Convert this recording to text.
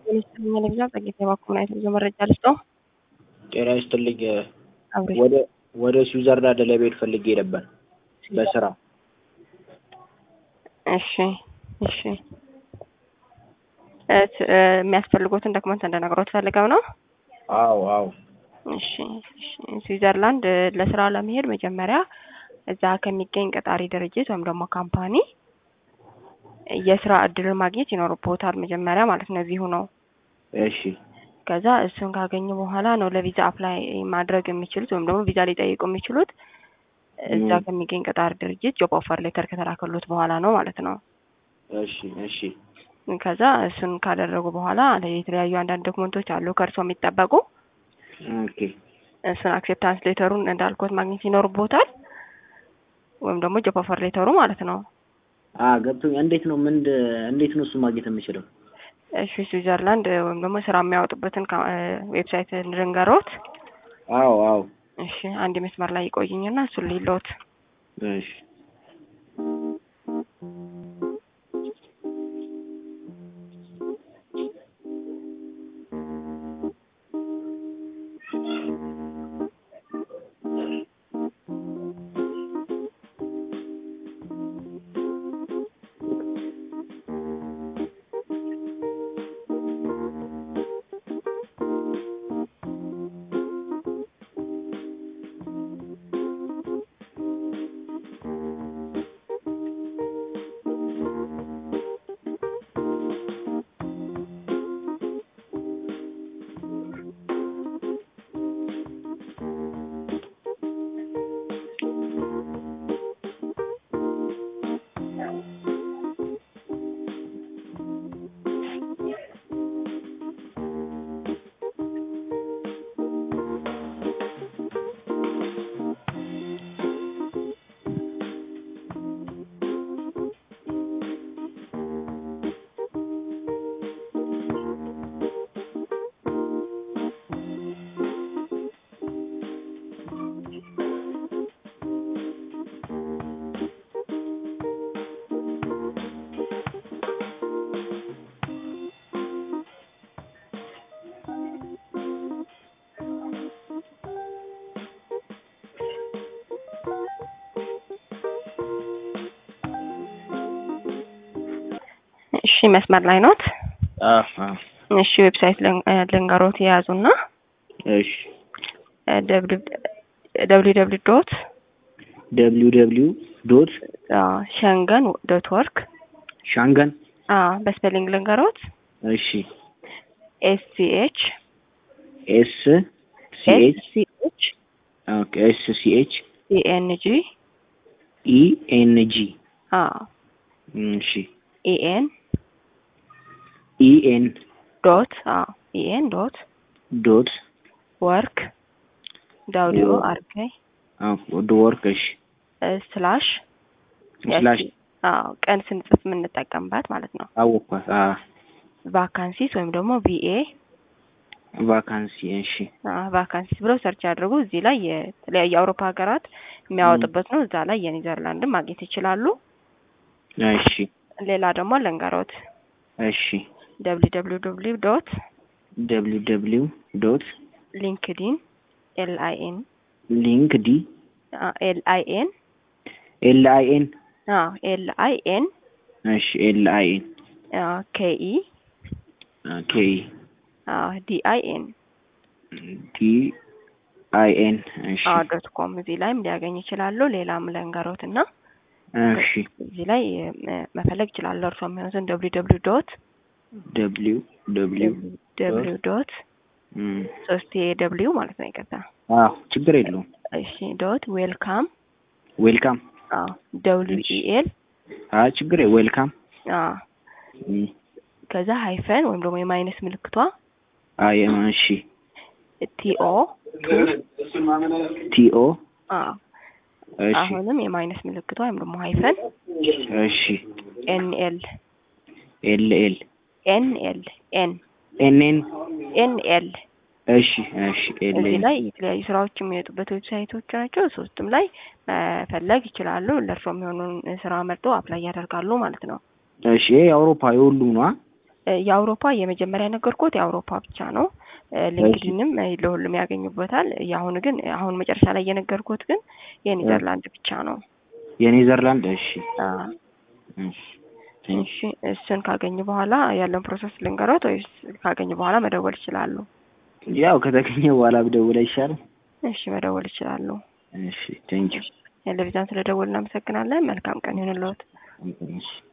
ሚኒስትር ለግዛ ጸጌት የባኩን አይነት ብዙ መረጃ ልስጠው። ጤና ይስጥልኝ። አብሬ ወደ ወደ ስዊዘርላንድ ለመሄድ ፈልጌ ነበር በስራ። እሺ እሺ እት- እ፣ የሚያስፈልጉትን ዶክመንት እንደነገሮት ፈልገው ነው። አዎ አዎ እሺ እሺ። ስዊዘርላንድ እ፣ ለስራ ለመሄድ መጀመሪያ እዛ ከሚገኝ ቀጣሪ ድርጅት ወይም ደግሞ ካምፓኒ የስራ እድል ማግኘት ይኖርቦታል መጀመሪያ ማለት ነው እዚሁ ነው። እሺ ከዛ እሱን ካገኙ በኋላ ነው ለቪዛ አፕላይ ማድረግ የሚችሉት ወይም ደግሞ ቪዛ ሊጠይቁ የሚችሉት እዛ ም። ከሚገኝ ቀጣሪ ድርጅት ጆብ ኦፈር ሌተር ከተላከሉት በኋላ ነው ማለት ነው። እሺ እሺ ከዛ እሱን ካደረጉ በኋላ የተለያዩ አንዳንድ ዶክመንቶች አሉ ከእርሶ የሚጠበቁ ኦኬ እሱን አክሴፕታንስ ሌተሩን እንዳልኮት ማግኘት ይኖርቦታል ወይም ደግሞ ጆብ ኦፈር ሌተሩ ማለት ነው። አ ገብቶኝ። እንዴት ነው ምን እንዴት ነው እሱ ማግኘት የምችለው? እሺ ስዊዘርላንድ ወይም ደግሞ ስራ የሚያወጡበትን ካ- እ፣ ዌብሳይት ልንገሮት። አዎ አዎ እሺ አንድ መስመር ላይ ይቆይኝና እሱን ሊሎት እሺ እሺ መስመር ላይ ኖት። አ አ እሺ ዌብሳይት ልን- እ፣ ልንገሮት የያዙና እሺ ደብሊው ደብሊው ዶት ደብሊው ደብሊው ዶት ሸንገን ዶት ወርክ ሻንገን በስፔሊንግ ልንገሮት እሺ ኤስ ሲ ኤች ኤስ ሲ ኤስ ኤች ሲ ኤች ኦኬ ኤስ ሲ ኤች ኢ ኤን ጂ ኢ ኤን ጂ እሺ ኢ ኤን ኢ ኤን ዶት ኢ ኤን ዶት ዶት ወርክ ዳብሊው ወርክ። አር ኬ ወደ ወርክ እሺ ስላሽ ስላሽ አዎ ቀን ስንጽፍ የምንጠቀምባት ማለት ነው። አወኳት። አ ቫካንሲስ ወይም ደግሞ ቪኤ ቫካንሲ እሺ ቫካንሲስ ብለው ሰርች ያድርጉ። እዚህ ላይ የተለያዩ የአውሮፓ ሀገራት የሚያወጡበት ነው። እዛ ላይ የኔዘርላንድን ማግኘት ይችላሉ። እሺ ሌላ ደግሞ ልንገሮት እሺ ደብሊው ደብሊው ደብሊው ዶት ደብሊው ደብሊው ዶት ሊንክዲን ኤል አይ ኤን ሊንክ ዲ ኤል አይ ኤን ኤል አይ ኤን ኤል አይ ኤን እሺ ኤል አይ ኤን ኬኢ ኬ ዲ አይ ኤን ዲ አይ ኤን እሺ ዶት ኮም እዚህ ላይም ሊያገኝ ይችላሉ። ሌላም ልንገሮት እና እሺ እዚህ ላይ እ፣ መፈለግ ይችላሉ። እርሶ የሚሆኑትን ደብሊው ደብሊው ዶት ደብሊው ደብሊው ደብሊው ዶት እም ሶስት ደብሊው ማለት ነው። ይቅርታ። አዎ ችግር የለውም። እሺ ዶት ዌልካም ዌልካም ደብሊው ኢ ኤል አ ችግር ዌልካም እም ከዛ ሃይፈን ወይም ደግሞ የማይነስ ምልክቷ አይ እሺ ቲኦ ቲኦ እሺ አሁንም የማይነስ ምልክቷ ወይም ደግሞ ሃይፈን እሺ ኤንኤል ኤል ኤል ኤንኤል ኤን ኤን ኤን ኤንኤል እሺ እሺ ኤል እዚህ ኤል ላይ የተለያዩ ስራዎች የሚወጡበት ዌብሳይቶች ናቸው። ሶስቱም ላይ መፈለግ ይችላሉ። ለእርሶ የሚሆኑን ስራ መርጦ አፕላይ ያደርጋሉ ማለት ነው። እሺ ይሄ የአውሮፓ የሁሉም ነዋ። እ የአውሮፓ የመጀመሪያ ነገርኩት የአውሮፓ ብቻ ነው። እ ሊንክድንም እ ለሁሉም ያገኙበታል። የአሁኑ ግን አሁን መጨረሻ ላይ የነገርኩት ግን የኔዘርላንድ ብቻ ነው። የኔዘርላንድ እሺ አ እሺ እሺ እሱን ካገኙ በኋላ ያለውን ፕሮሰስ ልንገሮት ወይስ ካገኙ በኋላ መደወል ይችላሉ? ያው ከተገኘ በኋላ ብደውል አይሻልም? እሺ መደወል ይችላሉ። እሺ ቴንኪው ቴሌቪዥን ስለደወል እናመሰግናለን። መልካም ቀን ይሁንልዎት። እሺ